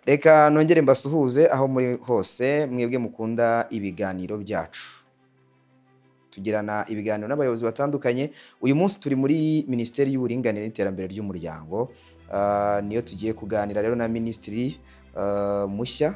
reka nongere mbasuhuze aho muri hose mwebwe mukunda ibiganiro byacu tugirana ibiganiro n'abayobozi batandukanye uyu munsi turi muri minisiteri y'uburinganire n'iterambere ry'umuryango Ah, niyo tugiye kuganira rero na minisitiri ah, mushya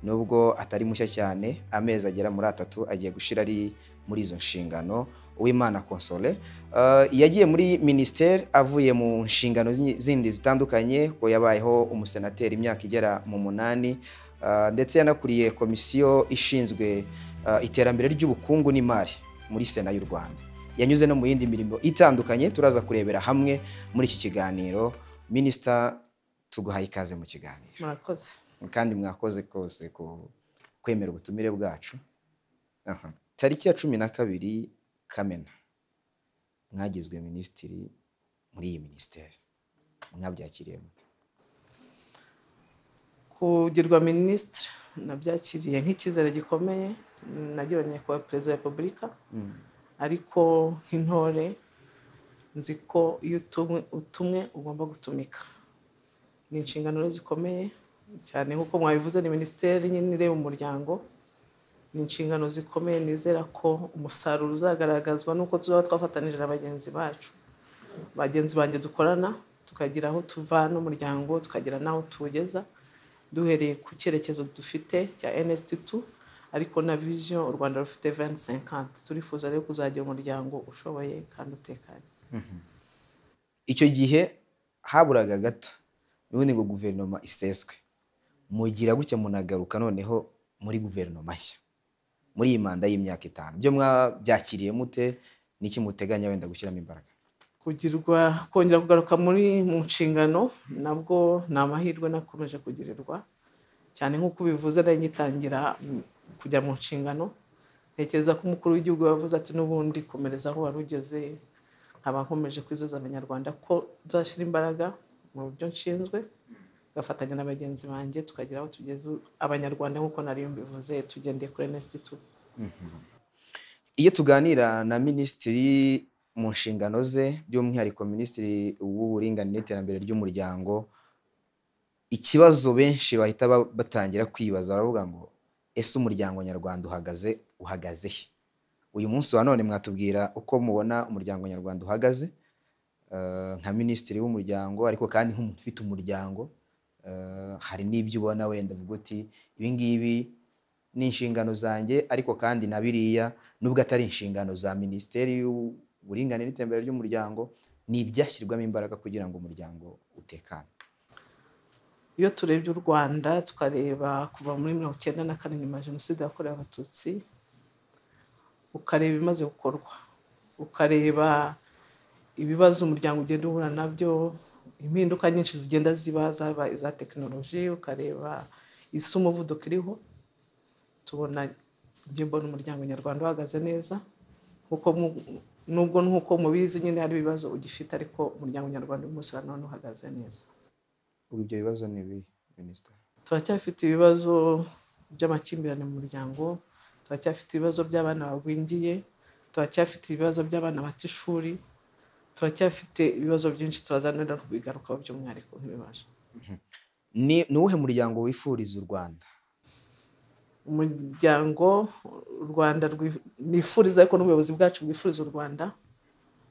nubwo atari mushya cyane amezi agera muri atatu agiye gushira ari muri izo nshingano uwimana console Ah, yagiye muri minisiteri avuye mu nshingano zi- zindi zitandukanye ko yabayeho umusenateri imyaka igera mu munani Ah, ndetse yanakuriye komisiyo ishinzwe ah, iterambere ry'ubukungu n'imari muri sena y'u rwanda yanyuze no mu yindi mirimo itandukanye turaza kurebera hamwe muri iki kiganiro minisita tuguhaye ikaze mu kiganiro murakoze kandi mwakoze kose ku kwemera ubutumire bwacu Aha. tariki ya cumi na kabiri kamena mwagizwe minisitiri muri iyi minisiteri mwabyakiriye mute kugirwa minisitiri nabyakiriye nk'icyizere gikomeye nagiranye kuba perezida wa repubulika Mm. ariko nk'intore nzi ko iyo utumwe utumwe ugomba gutumika ni inshingano rero zikomeye cyane nk'uko mwabivuze ni minisiteri nyine ireba umuryango ni inshingano zikomeye nizera ko umusaruro uzagaragazwa n'uko tuzaba twafatanije na bagenzi bacu bagenzi banjye dukorana tukagira aho tuva n'umuryango tukagira n'aho tuwugeza duhereye ku cyerekezo dufite cya nsd tu ariko na vision u rwanda rufite 2050 turifuza rero kuzagira umuryango ushoboye kandi utekanye icyo gihe haburaga gato ubundi ngo guverinoma iseswe mugira gutya munagaruka noneho muri guverinoma nshya muri iyi manda y'imyaka itanu byo mwabyakiriye mute n'iki muteganya wenda gushyiramo imbaraga kugirwa kongera kugaruka muri mu nshingano nabwo ni amahirwe nakomeje kugirirwa cyane nk'uko ubivuze nari ngitangira mm, kujya mu nshingano ntekereza ko umukuru w'igihugu yavuze ati n'ubundi komereza aho wari ugeze nkaba nkomeje kwizeza abanyarwanda ko nzashyira imbaraga mu byo nshinzwe gafatanya na bagenzi banjye tukagira aho tugeze abanyarwanda nk'uko nari mbivuze tugendeye kuri NST2 iyo tuganira na minisitiri mu nshingano ze by'umwihariko minisitiri w'uburinganire n'iterambere ry'umuryango ikibazo benshi bahita ba- batangira kwibaza baravuga ngo ese umuryango nyarwanda uhagaze uhagaze he uyu munsi wa none mwatubwira uko mubona umuryango nyarwanda uhagaze eh, nka minisitiri w'umuryango ariko kandi nk'umuntu ufite umuryango eh, hari n'ibyo ubona wenda uvuga uti ibi ngibi ni inshingano zanjye ariko kandi na biriya nubwo atari inshingano za minisiteri y'uburinganire n'iterambere ry'umuryango ni ibyashyirwamo imbaraga kugira ngo umuryango utekane iyo turebye u rwanda tukareba kuva muri mirongo icyenda na kane nyuma ya jenoside yakorewe abatutsi ukareba ibimaze gukorwa ukareba ibibazo umuryango ugenda uhura nabyo impinduka nyinshi zigenda ziba zaba iza tekinoloji ukareba isi umuvuduko iriho tubona njye mbona umuryango nyarwanda uhagaze neza kuko mu- nubwo nk'uko mubizi nyine hari ibibazo ugifite ariko umuryango nyarwanda uyu munsi wa none uhagaze neza ubwo ibyo bibazo ni ibi minisita turacyafite ibibazo by'amakimbirane mu muryango turacyafite ibibazo by'abana bagwingiye turacyafite ibibazo by'abana bata ishuri turacyafite ibibazo byinshi turazanira kubigarukaho by'umwihariko nk'ibibazo ni ni uwuhe muryango wifuriza u rwanda umuryango u rwanda rwi- nifuriza ariko n'ubuyobozi bwacu bwifuriza u rwanda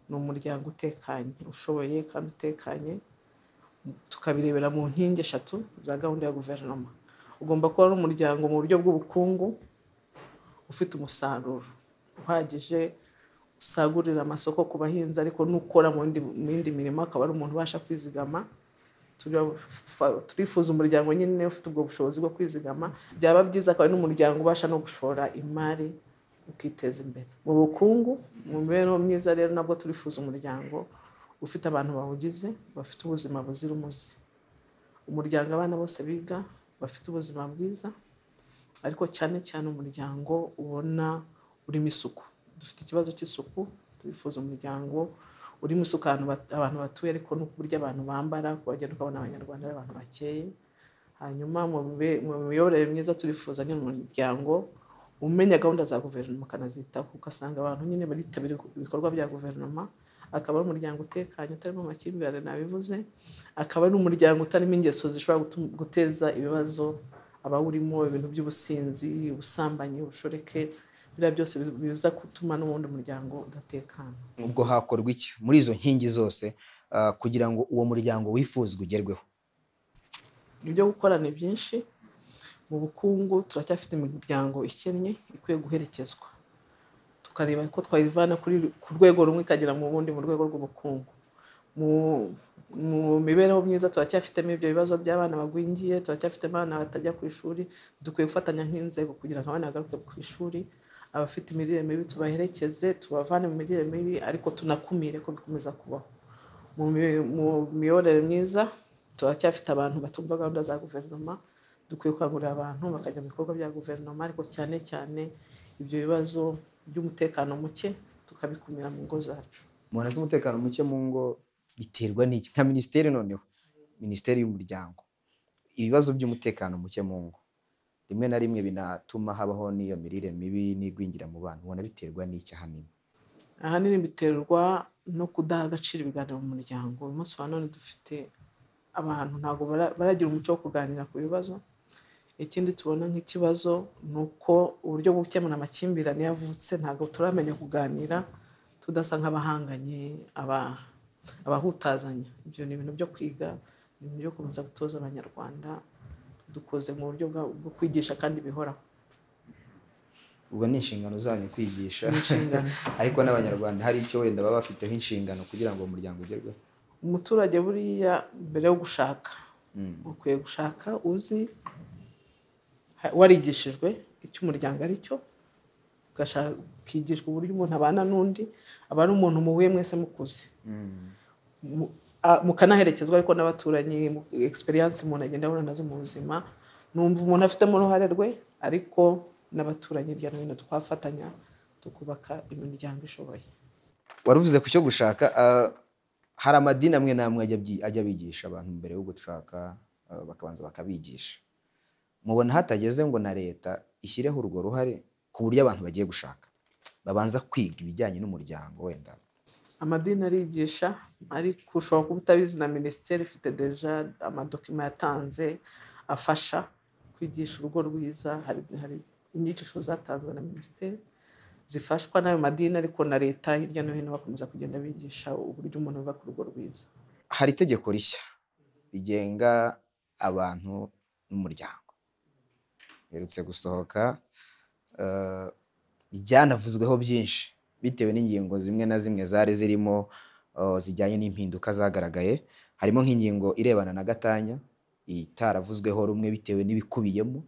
ni umuryango utekanye ushoboye kandi utekanye tukabirebera mu nkingi eshatu za gahunda ya guverinoma ugomba kuba ari umuryango mu buryo bw'ubukungu ufite umusaruro uhagije usagurira amasoko ku bahinzi ariko n'ukora mu yindi- mu yindi mirimo akaba ari umuntu ubasha kwizigama Turafa- turifuza umuryango nyine ufite ubwo bushobozi bwo kwizigama byaba byiza akaba ari n'umuryango ubasha no gushora imari ukiteza imbere mu bukungu mu mibereho myiza rero nabwo turifuza umuryango ufite abantu bawugize bafite ubuzima buzira umuze umuryango abana bose biga bafite ubuzima bwiza ariko cyane cyane umuryango ubona urimo isuku dufite ikibazo cy'isuku twifuza umuryango urimo isuku ahantu bat- abantu batuye ariko n'uburyo abantu bambara kubagenda ukabona abanyarwanda ari abantu bakeye hanyuma mu mibe- mu miyoborere myiza turifuza nyine umuryango umenya gahunda za guverinoma ukanazitaho ugasanga abantu nyine baritabira ibikorwa bya guverinoma akaba ari umuryango utekanye utarimo amakimbirane nabivuze akaba ari umuryango utarimo ingeso zishobora gutu- guteza ibibazo abawurimo ibintu by'ubusinzi ubusambanyi ubushoreke biriya byose bi- biza gutuma n'ubundi umuryango udatekana ubwo hakorwa iki muri izo nkingi zose ah, kugira ngo uwo muryango wifuzwa ugerweho ibyo gukora ni byinshi mu bukungu turacyafite imiryango ikennye ikwiye guherekezwa tukareba ko twayivana kuri- ku rwego rumwe ikagera mu bundi mu rwego rw'ubukungu mu mu mibereho myiza turacyafitemo ibyo bibazo by'abana bagwingiye turacyafitemo abana batajya ku ishuri dukwiye gufatanya nk'inzego kugira ngo abana bagaruke ku ishuri abafite imirire mibi tubaherekeze tubavane mu mirire mibi ariko tunakumire ko bikomeza kubaho mu mi- mu miyoborere myiza turacyafite abantu batumva gahunda za guverinoma dukwiye gukangurira abantu bakajya mu bikorwa bya guverinoma ariko cyane cyane ibyo bibazo by'umutekano muke tukabikumira mu ngo zacu umuntu azi umutekano muke mu ngo biterwa n'iki nka minisiteri noneho minisiteri y'umuryango ibibazo by'umutekano muke mu ngo rimwe na rimwe binatuma habaho n'iyo mirire mibi n'igwingira mu bana ubona biterwa n'iki ahanini ahanini biterwa no kudaha agaciro ibiganiro mu muryango uyu munsi wa none dufite abantu ntabwo bara- baragira umuco wo kuganira ku bibazo ikindi tubona nk'ikibazo ni uko uburyo bwo gukemura amakimbirane iyo avutse ntabwo turamenya kuganira tudasa nk'abahanganye aba- abahutazanya ibyo ni ibintu byo kwiga ni ibintu byo gukomeza gutoza abanyarwanda dukoze mu buryo bwa- bwo kwigisha kandi bihoraho ubwo ni inshingano zanyu kwigisha Ni inshingano. ariko n'abanyarwanda hari icyo wenda baba bafiteho inshingano kugira ngo uwo muryango ugerweho umuturage buriya mbere yo gushaka Mm. ukwiye gushaka uzi ha- warigishijwe icyo umuryango ari cyo ugashaka- ukigishwa uburyo umuntu abana n'undi aba ari umuntu muhuye mwese mukuze Mm. mu- a- mukanaherekezwa ariko n'abaturanyi mu- experience umuntu agenda ahura nazo mu buzima numva umuntu afitemo uruhare rwe ariko n'abaturanyi hirya no hino twafatanya tukubaka imiryango ishoboye waruvuze ku cyo gushaka ah, hari amadini amwe n'amwe ajya abyi- ajya abigisha abantu mbere yo gushaka ah, bakabanza bakabigisha mubona hatageze ngo na leta ishyireho urwo ruhare ku buryo abantu bagiye gushaka babanza kwiga ibijyanye n'umuryango wenda amadini arigisha ariko ushobora kuba utabizi na minisiteri ifite deja amadokima yatanze afasha kwigisha urugo rwiza hari, hari inyigisho zatanzwe na minisiteri zifashwa n'ayo madini ariko na leta hirya no hino bakomeza kugenda bigisha uburyo umuntu yubaka urugo rwiza hari itegeko rishya rigenga abantu n'umuryango riherutse gusohoka eh, ryanavuzweho byinshi bitewe n'ingingo zimwe na zimwe zari zirimo eh, zijyanye n'impinduka zagaragaye harimo nk'ingingo irebana na gatanya itaravuzweho rumwe bitewe n'ibikubiyemo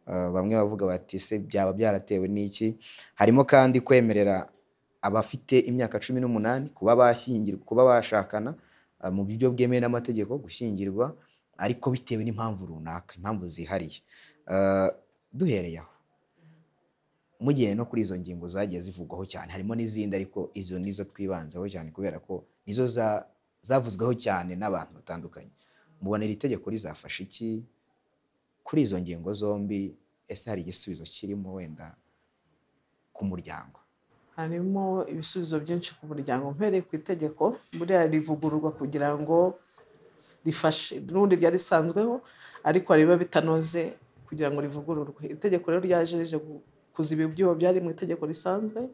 Eh, bamwe bavuga bati se byaba byaratewe n'iki harimo kandi kwemerera abafite imyaka cumi n'umunani kuba bashyingirwa kuba bashakana ah, mu buryo bwemewe n'amategeko gushyingirwa ariko bitewe n'impamvu runaka impamvu zihariye Ah, duhereye aho mugiye no kuri izo ngingo zagiye zivugwaho cyane harimo n'izindi ariko izo nizo twibanzaho cyane kubera ko nizo za- zavuzweho cyane n'abantu batandukanye mubona iri tegeko rizafasha iki kuri izo ngingo zombi ese hari igisubizo kirimo wenda ku muryango harimo ibisubizo byinshi ku muryango mpereye ku itegeko buriya rivugururwa kugira ngo rifashe n'ubundi ryari risanzweho ariko hari ibiba bitanoze kugira ngo rivugururwe itegeko rero ryaje rije gu- kuziba ibyuho byari mu itegeko risanzwe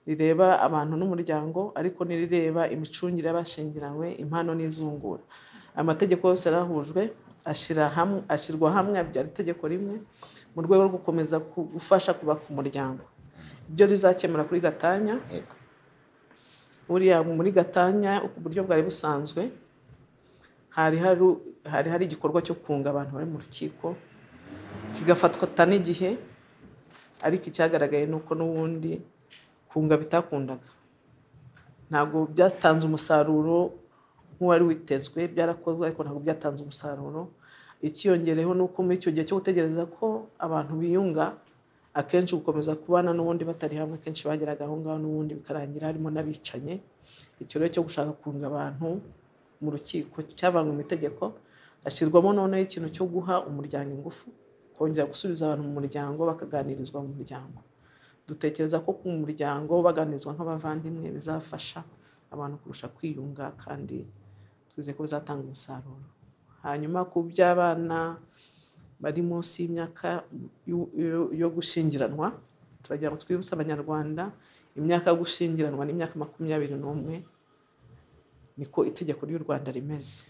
rireba abantu n'umuryango ariko n'irireba imicungire y'abashyingiranywe impano n'izungura amategeko yose yarahujwe ashyira hamwe ashyirwa hamwe abyara itegeko rimwe mu rwego rwo gukomeza ku- gufasha kubaka umuryango ibyo rizakemura kuri gatanya Yego. buriya muri gatanya uburyo bwari busanzwe hari hari hari hari igikorwa cyo kunga abantu bari mu rukiko kigafatwa n'igihe ariko icyagaragaye ni uko n'ubundi kunga bitakundaga ntabwo byatanze umusaruro nk'uwari witezwe byarakozwe ariko ntabwo byatanze umusaruro icyiyongereho ni uko muri icyo gihe cyo gutegereza ko abantu biyunga akenshi gukomeza kubana n'ubundi batari hamwe akenshi bageraga aho ngaho n'ubundi bikarangira harimo n'abicanye icyo rero cyo gushaka kunga abantu mu rukiko cyavanywe mu itegeko hashyirwamo noneho ikintu cyo guha umuryango ingufu kongera gusubiza abantu mu muryango bakaganirizwa mu muryango dutekereza ko ku muryango baganirizwa nk'abavandimwe bizafasha abantu kurusha kwiyunga kandi tuzi ko bizatanga umusaruro hanyuma ku by'abana bari munsi y'imyaka yo- yo- yo gushyingiranwa turagira ngo twibutse abanyarwanda imyaka yo gushyingiranwa ni imyaka makumyabiri n'umwe niko itegeko ry'u rwanda rimeze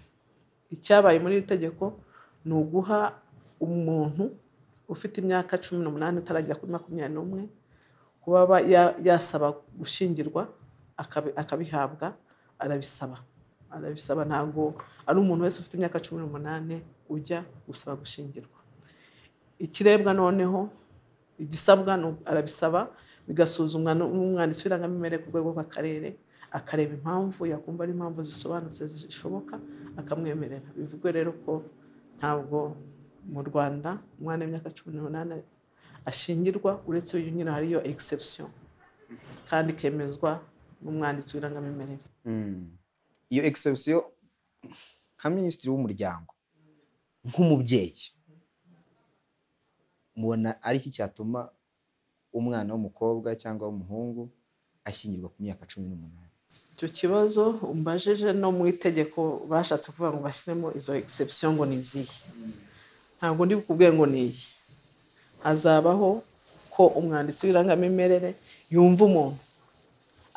icyabaye muri iri tegeko ni uguha umuntu ufite imyaka cumi n'umunani utaragera kuri makumyabiri n'umwe kuba ba- ya- yasaba gushyingirwa akabi- akabihabwa arabisaba arabisaba ntabwo ari umuntu wese ufite imyaka cumi n'umunani ujya gusaba gushyingirwa ikirebwa noneho igisabwa ni uko arabisaba bigasuzumwa n'umwanditsi w'irangamimerere ku rwego rw'akarere akareba impamvu yakumva ari impamvu zisobanutse zishoboka akamwemerera bivugwe rero ko ntabwo mu rwanda umwana w'imyaka cumi n'umunani ashingirwa uretse uyu nyine hariyo egisepusiyo kandi ikemezwa n'umwanditsi w'irangamimerere Mm. iyo egisebusiyo nka minisitiri w'umuryango nk'umubyeyi mubona ari iki cyatuma umwana w'umukobwa cyangwa w'umuhungu ashyingirwa ku myaka cumi n'umunani icyo kibazo umbajije no mu itegeko bashatse kuvuga ngo bashyiremo izo egisepusiyo ngo ni izihe ntabwo ndi bukubwiye ngo ni iyi hazabaho ko umwanditsi w'irangamimerere yumva umuntu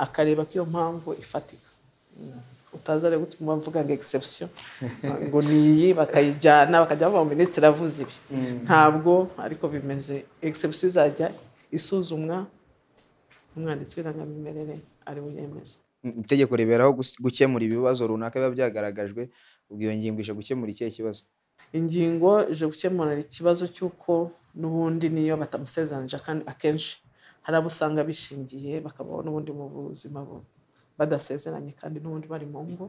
akareba ko iyo mpamvu ifatika Mm. utaza rero gutuma mvuga ngo egisepusiyo ngo ni iyi bakayijyana bakajya bavuga ngo minisitiri avuze ibi ntabwo ariko bimeze egisepusiyo izajya isuzumwa umwanditsi w'irangamimerere ari buyemeze Mm, itegeko riberaho gus- gukemura ibibazo runaka biba byagaragajwe ubwo iyo ngingo ije gukemura ikihe kibazo ingingo ije gukemura ikibazo cy'uko n'ubundi niyo batamusezeranije kandi akenshi hari abo usanga bishingiye bakabaho n'ubundi mu buzima bu- badasezeranye kandi n'ubundi bari mu ngo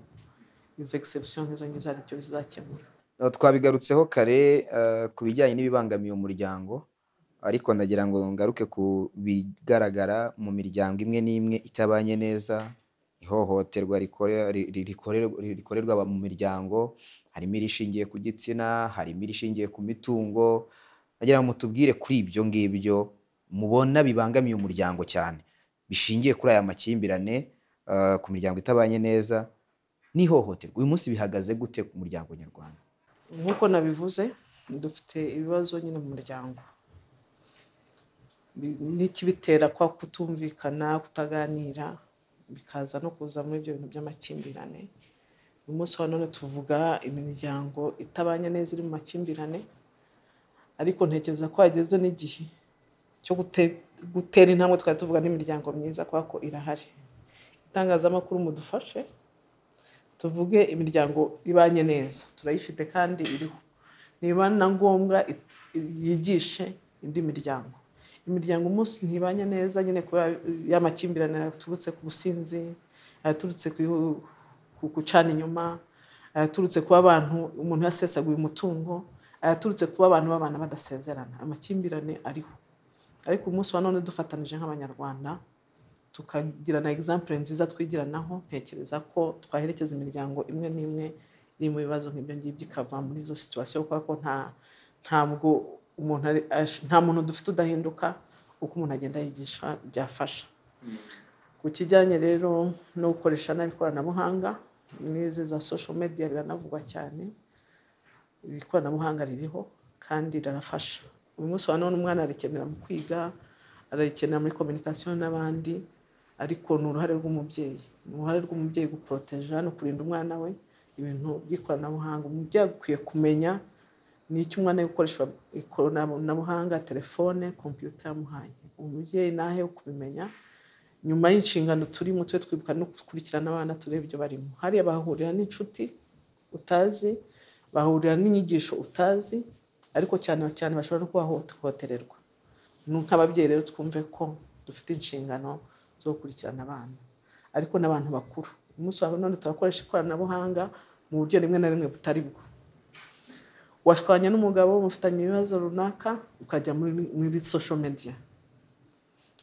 izo egisepusiyo nk'izo ngizo hari icyo zizakemura Uh, twabigarutseho kare uh, ku bijyanye n'ibibangamiye umuryango ariko ndagira ngo ngaruke ku bigaragara mu miryango imwe n'imwe itabanye neza ihohoterwa rikore- ri- ri- rikorerwa rikorerwa aba- mu miryango harimo irishingiye ku gitsina harimo irishingiye ku mitungo ndagira ngo mutubwire kuri ibyo ngibyo mubona bibangamiye umuryango cyane bishingiye kuri aya makimbirane uh, ku miryango itabanye neza n'ihohoterwa uyu munsi bihagaze gute ku muryango nyarwanda nk'uko nabivuze dufite ibibazo nyine mu muryango Bi- n'ikibitera kwa kutumvikana kutaganira bikaza no kuza muri ibyo bintu by'amakimbirane uyu munsi wa none tuvuga imiryango itabanye neza iri mu makimbirane ariko ntekereza ko hageze n'igihe cyo gute- gutera intambwe twari tuvuga n'imiryango myiza kubera ko irahari itangazamakuru mudufashe tuvuge imiryango ibanye neza turayifite kandi iriho niba na ngombwa i- i- yigishe indi miryango imiryango umunsi ntibanye neza nyine kubera y'amakimbirane yaturutse ku businzi yaturutse ku- ku gucana inyuma ayaturutse kuba abantu umuntu yasesaguye umutungo ayaturutse kuba abantu babana badasezerana amakimbirane ariho ariko umunsi wa none dufatanije nk'abanyarwanda tukagira na egisampure nziza twigiranaho ntekereza ko twaherekeza imiryango imwe n'imwe iri mu bibazo nk'ibyo ngibyo ikava muri izo situwasiyo kubera ko nta ntabwo umuntu ari- ash- nta muntu dufite udahinduka uko umuntu agenda yigisha byafasha ku kijyanye rero no gukoresha nabi ikoranabuhanga n'izi za sosho mediya biranavugwa cyane iri ikoranabuhanga ririho kandi rirafasha uyu munsi wa none umwana arikenera mu kwiga ararikenera muri kominikasiyo n'abandi ariko ni uruhare rw'umubyeyi ni uruhare rw'umubyeyi guporoteja no kurinda umwana we ibintu by'ikoranabuhanga umubyeyi akwiye kumenya n'icyo umwana ari gukoresha ikoranabuhanga telefone kompiyuta yamuhaye umubyeyi nahe wo kubimenya nyuma y'inshingano turimo tube twibuka no gukurikirana abana turebe ibyo barimo hariya bahahurira n'inshuti utazi bahahurira n'inyigisho utazi ariko cyane cyane bashobora no kuhahohotererwa Ni nk'ababyeyi rero twumve ko dufite inshingano zo gukurikirana abana ariko n'abantu bakuru umunsi wa none turakoresha ikoranabuhanga mu buryo rimwe na rimwe butari bwo washwanya n'umugabo mufitanye ibibazo runaka ukajya muri, muri social media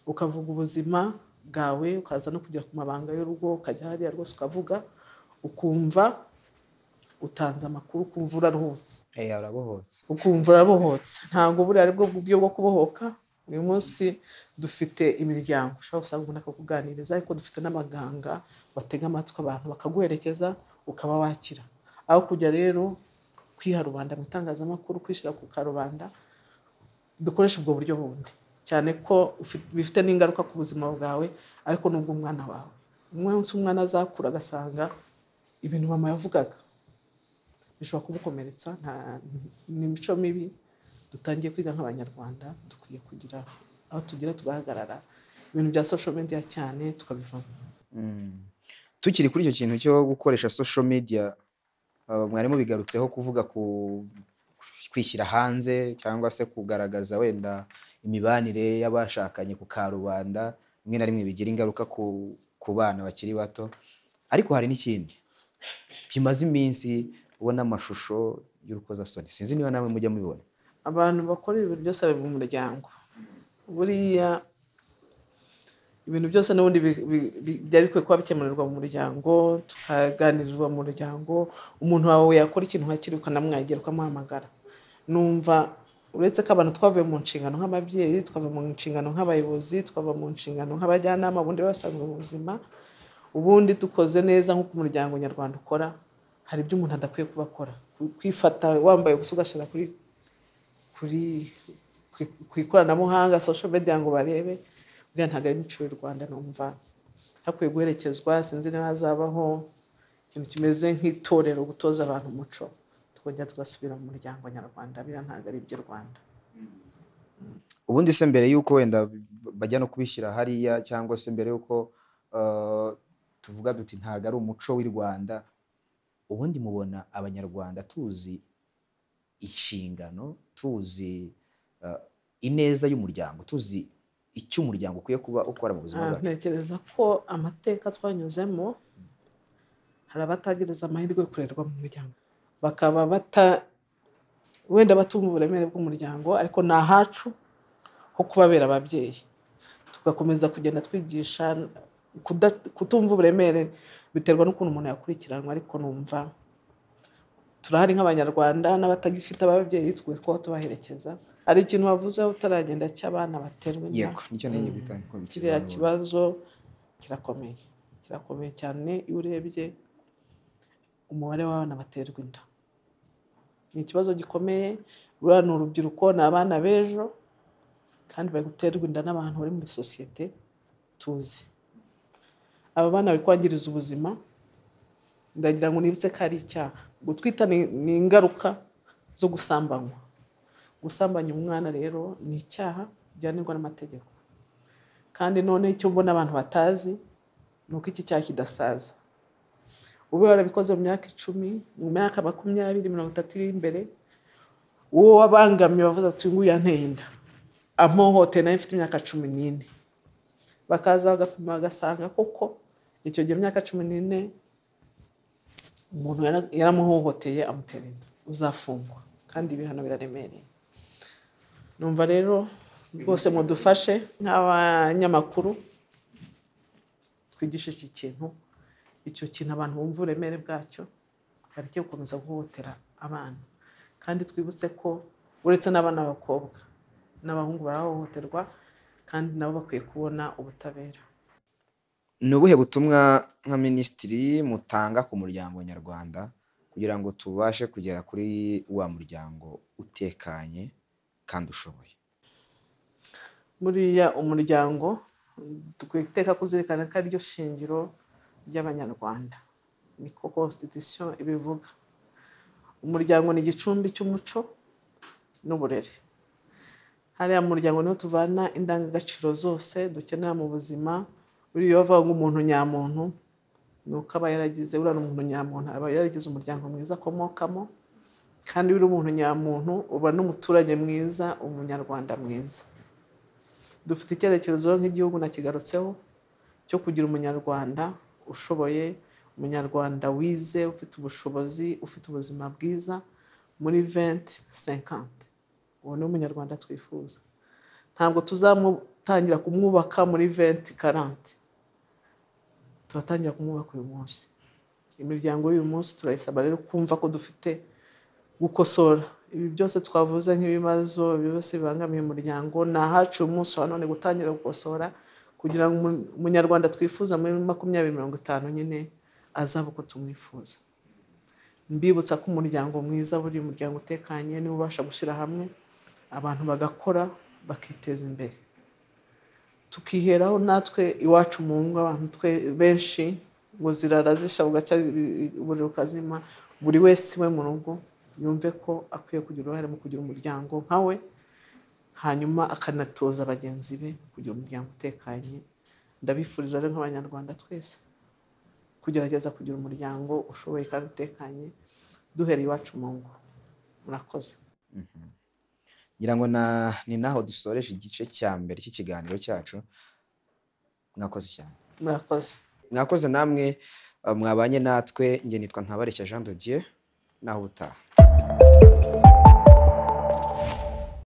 ukavuga ubuzima bwawe ukaza no kugera ku mabanga y'urugo ukajya hariya rwose ukavuga ukumva utanze amakuru ukumva uraruhutse Eh, arabohotse ukumva urabohotse ntabwo buriya ari bwo buryo bwo kubohoka uyu munsi dufite imiryango ushobora gusanga umuntu akakuganiriza ariko dufite n'abaganga batega amatwi abantu bakaguherekeza ukaba wakira aho kujya rero kwiha rubanda mu itangazamakuru kwishyira ku karubanda dukoresha ubwo buryo bundi cyane ko ufi- bifite n'ingaruka ku buzima bwawe ariko n'ubw'umwana wawe umunsi umwana azakura agasanga ibintu mama yavugaga bishobora kumukomeretsa nta- ni imico mibi dutangiye kwiga nk'abanyarwanda dukwiye kugira aho tugira tugahagarara ibintu bya social media cyane tukabivamo Mm. tukiri kuri icyo kintu cyo gukoresha social media uh, mwarimu bigarutseho kuvuga ku kwishyira hanze cyangwa se kugaragaza wenda imibanire y'abashakanye ku karubanda rimwe na rimwe bigira ingaruka ku, ku bana bakiri bato ariko hari n'ikindi kimaze iminsi ubona amashusho y'urukozasoni sinzi niba namwe mujya mubibona abantu bakora ibintu byose bari mu muryango buriya ibintu byose n'ubundi bi- bi- bi- byari bikwiye kuba bikemurirwa mu muryango tukaganirizwa mu muryango umuntu wawe yakora ikintu hakiri ukanamwagira ukamuhamagara numva uretse ko abantu twavuye mu nshingano nk'ababyeyi twava mu nshingano nk'abayobozi twava mu nshingano nk'abajyanama ubundi basanzwe mu buzima ubundi dukoze neza nk'uko umuryango nyarwanda ukora hari ibyo umuntu adakwiye kuba akora kwifata wambaye ubusa ugashyira kuri kuri ku- ku ikoranabuhanga social media ngo barebe buriya ntabwo ari imico y'u rwanda numva hakwiye guherekezwa sinzi niba hazabaho ikintu kimeze nk'itorero gutoza abantu umuco tukongera tugasubira mu muryango nyarwanda biriya ntabwo ari iby'u rwanda ubundi se mbere y'uko wenda bajya no kubishyira hariya cyangwa se mbere y'uko uh, tuvuga duti ntabwo ari umuco w'i rwanda ubundi mubona abanyarwanda tuzi inshingano tuzi uh, ineza y'umuryango tuzi icyo umuryango ukwiye kuba ukora mu buzima Ah, bwacu ntekereza ko amateka twanyuzemo hari abatagereza amahirwe yo kurerwa mu muryango bakaba bata wenda batumva uburemere bw'umuryango ariko ni ahacu ho kubabera ababyeyi tugakomeza kugenda twigisha kuda- kutumva uburemere biterwa n'ukuntu umuntu yakurikiranwa ariko numva turahari nk'abanyarwanda n'abatagifite ababyeyi tukwiye kuba tubaherekeza hari ikintu wavuze utaragenda cy'abana baterwa inda yego nicyo nenge kiriya kibazo kirakomeye kirakomeye cyane iyo urebye umubare w'abana baterwa inda ni ikibazo gikomeye ruriya ni urubyiruko ni abana b'ejo kandi bari guterwa inda n'abantu bari muri sosiyete tuzi aba bana bari kwangiriza ubuzima ndagira ngo nibutse ko ari icyaha gutwita ni- ni ingaruka zo gusambanywa gusambanya umwana rero ni icyaha bijyanirwa n'amategeko kandi none icyo mbona abantu batazi ni uko iki cyaha kidasaza ube warabikoze mu myaka icumi mu myaka makumyabiri mirongo itatu iri imbere uwo wabangamye wavuze ati nguyu yanteye inda amuhohoteye nawe mfite imyaka cumi n'ine bakaza bagapima bagasanga koko icyo gihe imyaka cumi n'ine umuntu yara- yaramuhohoteye amutera inda uzafungwa kandi ibihano biraremereye numva rero rwose mudufashe nk'abanyamakuru twigishe iki kintu icyo kintu abantu bumva uburemere bwacyo bareke gukomeza guhohotera abana kandi twibutse ko uretse n'abana b'abakobwa n'abahungu barahohoterwa kandi nabo bakwiye kubona ubutabera ni ubuhe butumwa nka minisitiri mutanga ku muryango nyarwanda kugira ngo tubashe kugera kuri wa muryango utekanye kandi ushoboye buriya umuryango dukwiye iteka kuzirikana ko ariryo shingiro ry'abanyarwanda niko constitution ibivuga umuryango ni igicumbi cy'umuco n'uburere hariya mu muryango niho tuvana indangagaciro zose dukenera mu buzima buriya iyo bavuga ngo umuntu nyamuntu ni uko aba yaragize uriya ni umuntu nyamuntu aba yaragize umuryango mwiza akomokamo kandi iyo uri umuntu nyamuntu uba n'umuturage mwiza umunyarwanda mwiza dufite icyerekezo nk'igihugu nakigarutseho cyo kugira umunyarwanda ushoboye umunyarwanda wize ufite ubushobozi ufite ubuzima bwiza muri venti senkanti uwo ni umunyarwanda twifuza ntabwo tuzamutangira kumwubaka muri venti karanti turatangira kumwubaka uyu munsi imiryango y'uyu munsi turayisaba rero kumva ko dufite gukosora ibi byose twavuze nk'ibibazo byose bibangamiye umuryango ni ahaciye umunsi wa none gutangira gukosora kugira ngo umunyarwanda twifuza muri makumyabiri mirongo itanu nyine azabe uko tumwifuza mbibutsa ko umuryango mwiza buri umuryango utekanye niwe ubasha gushyira hamwe abantu bagakora bakiteza imbere tukiheraho natwe iwacu mu ngo abantu twe benshi ngo zirara zishya bugacya buri rukazima buri wese iwe mu rugo yumve ko akwiye kugira uruhare mu kugira umuryango nkawe hanyuma akanatoza bagenzi be kugira umuryango utekanye ndabifurije rero nk'abanyarwanda twese kugerageza kugira umuryango ushoboye kandi utekanye duhera iwacu mu ngo murakoze ngira ngo na ni naho dusoreje igice cya mbere cy'ikiganiro cyacu mwakoze cyane murakoze mwakoze namwe mwabanye natwe nge nitwa ntabareshya jean de dieu naho utaha